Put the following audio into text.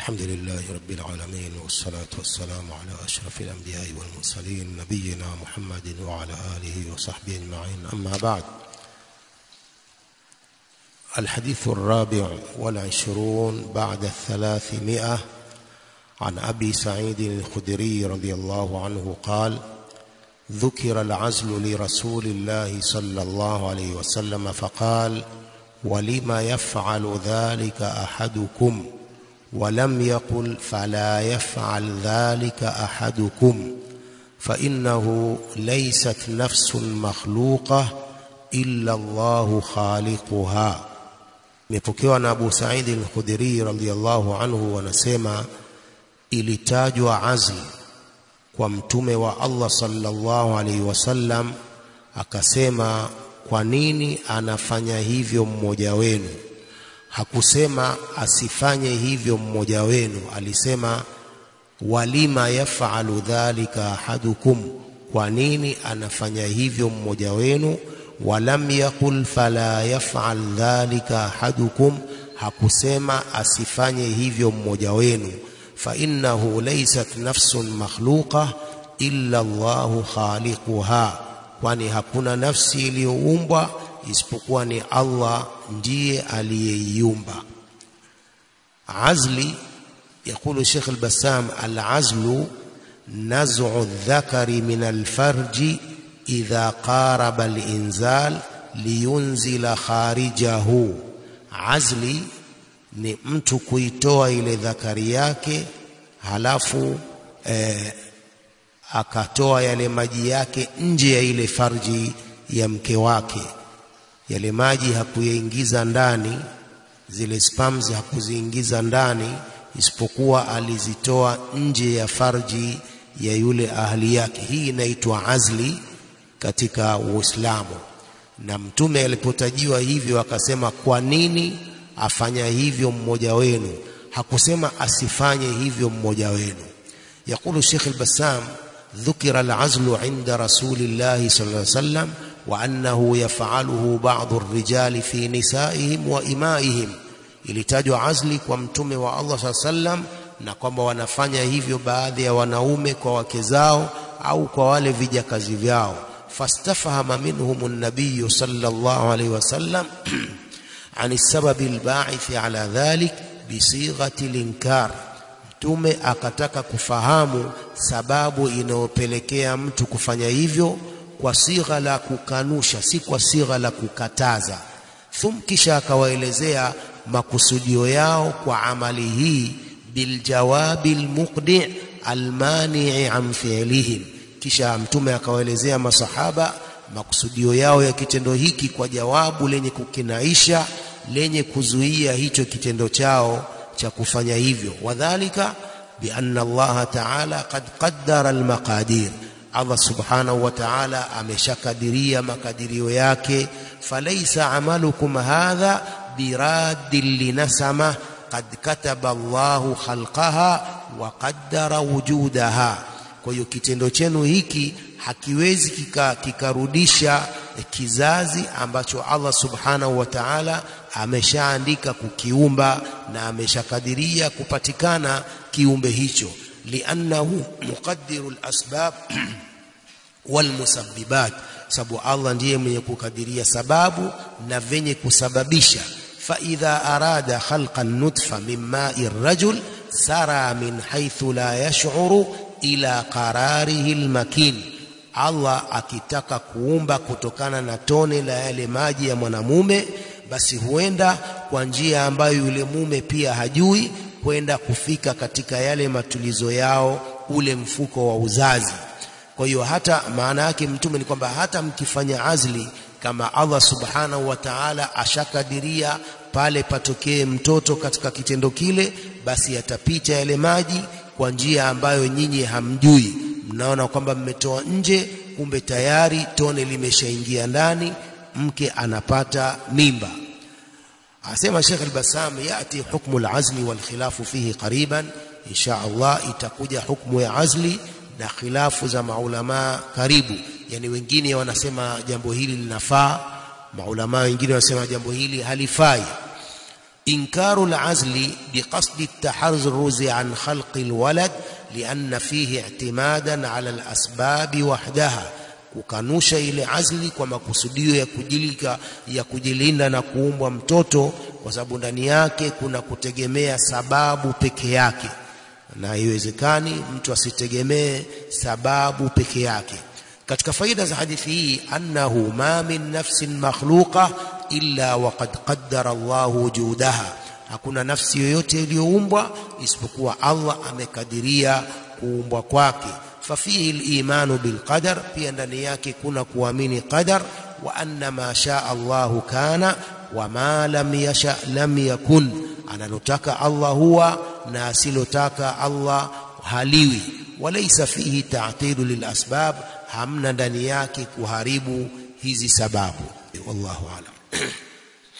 الحمد لله رب العالمين والصلاة والسلام على أشرف الأنبياء والمرسلين نبينا محمد وعلى آله وصحبه أجمعين أما بعد الحديث الرابع والعشرون بعد الثلاثمائة عن أبي سعيد الخدري رضي الله عنه قال ذكر العزل لرسول الله صلى الله عليه وسلم فقال ولم يفعل ذلك أحدكم ولم يقل فلا يفعل ذلك أحدكم فإنه ليست نفس مخلوقة إلا الله خالقها imepokewa na Abu Sa'id al-Khudri radhiyallahu anhu wanasema ilitajwa azli kwa mtume wa Allah sallallahu alaihi wasallam akasema kwa nini anafanya hivyo mmoja wenu hakusema asifanye hivyo mmoja wenu alisema walima yafalu dhalika ahadukum kwa nini anafanya hivyo mmoja wenu walam yaqul fala yafal dhalika ahadukum hakusema asifanye hivyo mmoja wenu fa innahu laysat nafsun makhluqa illa Allahu khaliquha kwani hakuna nafsi iliyoumbwa isipokuwa ni Allah ndiye aliyeiumba azli يقول الشيخ البسام العزل نزع الذكر من الفرج إذا قارب الإنزال لينزل خارجه عزلي ni mtu kuitoa ile dhakari yake halafu eh, akatoa yale maji yake nje ya ile farji ya mke wake yale maji hakuyaingiza ndani zile spams hakuziingiza ndani isipokuwa alizitoa nje ya farji ya yule ahli yake hii inaitwa azli katika Uislamu na mtume alipotajiwa hivyo akasema kwa nini afanya hivyo mmoja wenu hakusema asifanye hivyo mmoja wenu يقول الشيخ البسام ذكر العزل عند رسول الله صلى الله عليه وسلم وأنه يفعله بعض الرجال في نسائهم وإمائهم ilitajwa azli kwa mtume wa Allah saa sallam na kwamba wanafanya hivyo baadhi ya wanaume kwa wake zao au kwa wale vijakazi vyao fastafahama minhum an-nabiy sallallahu alayhi wasallam عن السبب الباعث على ذلك بصيغه الانكار mtume akataka kufahamu sababu inayopelekea mtu kufanya hivyo kwa sigha la kukanusha si kwa sigha la kukataza thum kisha akawaelezea makusudio yao kwa amali hii biljawabi almuqdi almanii an fi'lihim kisha mtume akawaelezea masahaba makusudio yao ya kitendo hiki kwa jawabu lenye kukinaisha lenye kuzuia hicho kitendo chao cha kufanya hivyo wadhalika bianna Allah ta'ala qad qaddara almaqadir Allah subhanahu wa ta'ala ameshakadiria makadirio yake falaysa amalukum hadha biraddin linasama qad kataba Allahu khalqaha wa qaddara wujudaha kwa hiyo kitendo chenu hiki hakiwezi kikarudisha kika kizazi ambacho Allah subhanahu wa ta'ala ameshaandika kukiumba na ameshakadiria kupatikana kiumbe hicho liannahu muqaddirul asbab wal musabbibat sababu Allah ndiye mwenye kukadiria sababu na venye kusababisha fa idha arada khalqan nutfa min ma'i rajul sara min haythu la yash'uru ila qararihi almakin Allah akitaka kuumba kutokana na tone la yale maji ya mwanamume basi huenda kwa njia ambayo yule mume pia hajui kwenda kufika katika yale matulizo yao ule mfuko wa uzazi kwa hiyo hata maana yake mtume ni kwamba hata mkifanya azli kama Allah subhanahu wa ta'ala ashakadiria pale patokee mtoto katika kitendo kile basi yatapita yale maji kwa njia ambayo nyinyi hamjui mnaona kwamba mmetoa nje kumbe tayari tone limeshaingia ndani mke anapata mimba asema Sheikh al-Bassam yati hukmu al-azli wal khilafu fihi qariban insha Allah itakuja hukmu ya azli na khilafu za maulama karibu yani wengine wanasema jambo hili linafaa maulama wengine wanasema jambo hili halifai إنكار العزل بقصد التحرز عن خلق الولد لأن فيه اعتمادا على الأسباب وحدها kukanusha ile azli kwa makusudio ya kujilika ya kujilinda na kuumbwa mtoto kwa sababu ndani yake kuna kutegemea sababu peke yake na haiwezekani mtu asitegemee sababu peke yake katika faida za hadithi hii annahu ma min nafsin makhluqa illa waqad qaddara Allah wujudaha hakuna nafsi yoyote iliyoumbwa isipokuwa Allah amekadiria kuumbwa kwake fafihi al-imanu bil qadar pia ndani yake kuna kuamini qadar wa anna ma shaa Allah kana wa ma lam yasha lam yakun analotaka Allah huwa na asilotaka Allah haliwi walaysa fihi ta'tilu lil asbab hamna ndani yake kuharibu hizi sababu wallahu alam